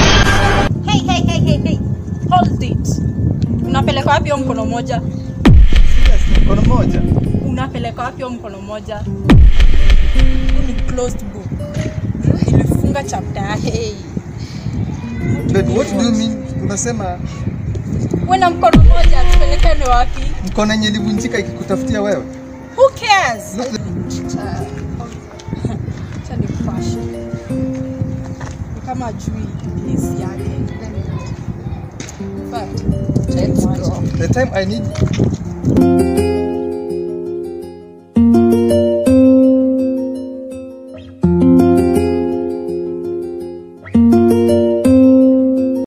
Hey, hey, hey, hey, hey. Hold it. Unapeleka wapi hiyo mkono moja? Serious, mkono moja. Unapeleka wapi hiyo mkono moja? Hii ni closed book. Ilifunga chapter ya hey. But what do you mean? Unasema Wewe na mkono moja tupelekane wapi? mkono yenye ilivunjika ikikutafutia wewe? Who cares? Look, Acha nikupashe. Ni kama jui place yake. But, let's go. The time I need